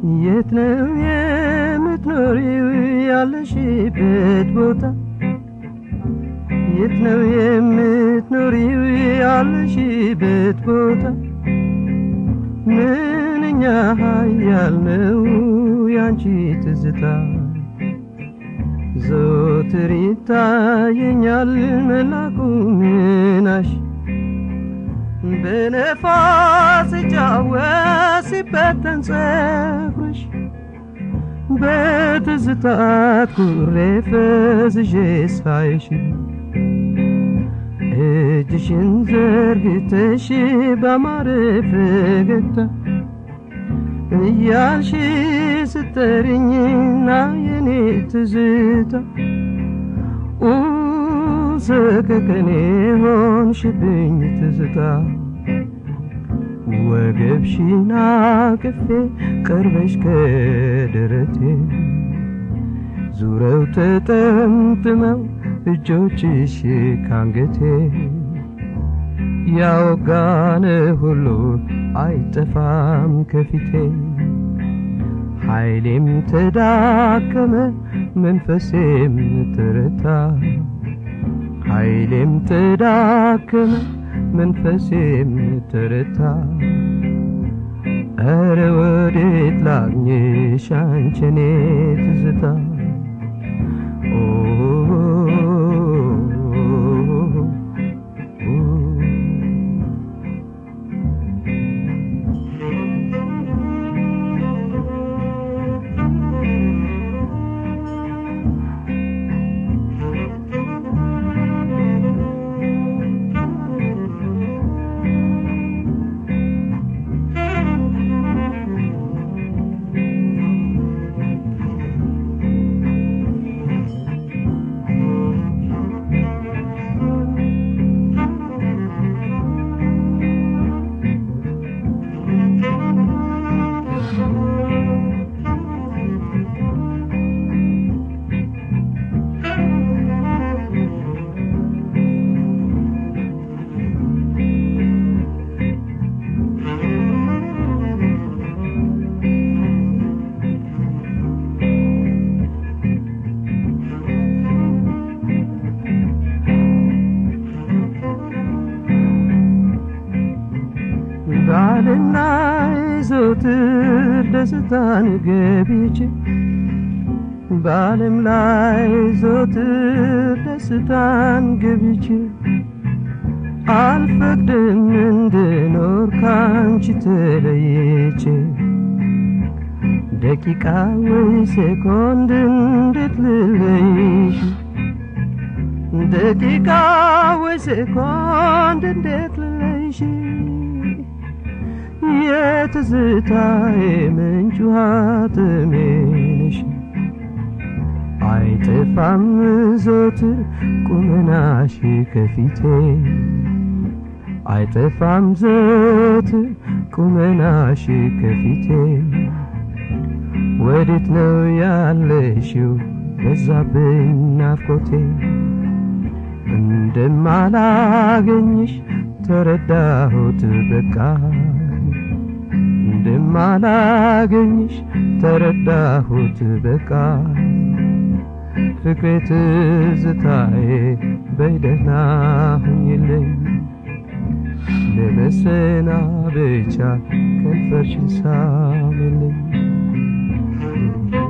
የት ነው የምትኖሪው ያለሽበት ቦታ የት ነው የምትኖሪው ያለሽበት ቦታ ምንኛ ኃያል ነው ያንቺ ትዝታ ዘወትር ይታየኛል መላኩ ምናሽ በነፋስ ሲጫወት ሲበተን ጸጉርሽ በትዝታት ኩሬ ፈዝዤ ሳይሽ እጅሽን ዘርግተሽ ባማረ ፈገግታ እያልሽ ስጠሪኝና የኔ ትዝታ ሰከከኔ ሆንሽብኝ ትዝታ ወገብሽን አቅፌ ቀርበሽ ከደረቴ ዙረው ተጠምጥመው እጆችሽ ካንገቴ ያወጋነ ሁሉ አይጠፋም ከፊቴ ኃይሌም ተዳከመ መንፈሴም ተረታ ኃይሌም ተዳከመ መንፈሴም ተረታ ኧረ ወዴት ላግኝሽ አንቺኔ ትዝታ ባልና ዘውትር ደስታን ገብቼ በዓለም ላይ ዘውትር ደስታን ገብቼ አልፈቅድም እንድኖር ካንቺ ተለይቼ ደቂቃ ወይ ሴኮንድ እንዴት ልለይሽ ደቂቃ ወይ ሴኮንድ እንዴት ልለይሽ የትዝታዬ ምንጭ ውሃ ጥሜ ነሽ አይጠፋም ዘወትር ቁመናሽ ከፊቴ አይጠፋም ዘወትር ቁመናሽ ከፊቴ ወዴት ነው ያለሽው በዛብኝ ናፍቆቴ እንደማላገኝሽ ተረዳሁት በቃ እንደማላገኝሽ ተረዳሁት በቃ ፍቅሬ ትዝታዬ በይደህና ሁኝልኝ ለመሰናበቻ ከንፈርሽን ሳምልኝ